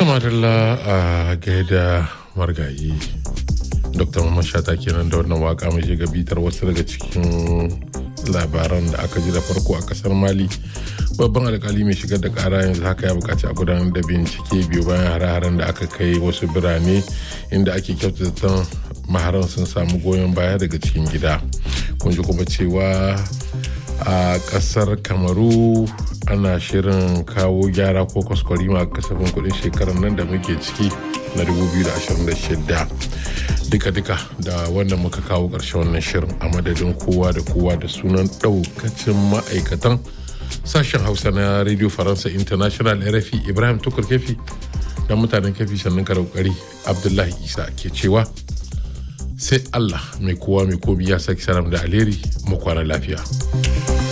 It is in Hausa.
Tamarilla a gaida margayi. Dr. Mamman Shata kenan da wannan waka mai shiga bitar wasu daga cikin labaran da aka ji da farko a kasar Mali. Babban alkali mai shigar da kara yanzu haka ya bukaci a gudanar da bincike biyu bayan hare-haren da aka kai wasu birane inda ake kyautata maharan sun samu goyon baya daga cikin gida. Kun ji kuma cewa a kasar kamaru ana shirin kawo gyara ko kwaskwarima a kasafin kudin shekarar nan da muke ciki na 2026 duka-duka da wannan muka kawo ƙarshen wannan shirin a madadin kowa da kowa da sunan ɗaukacin ma'aikatan sashen hausa na radio faransa international rfi ibrahim tukur kefi da mutanen kefi sannan karaukari abdullahi isa ke cewa sai allah mai kowa mai komi ya saki salam da alheri mu kwana lafiya.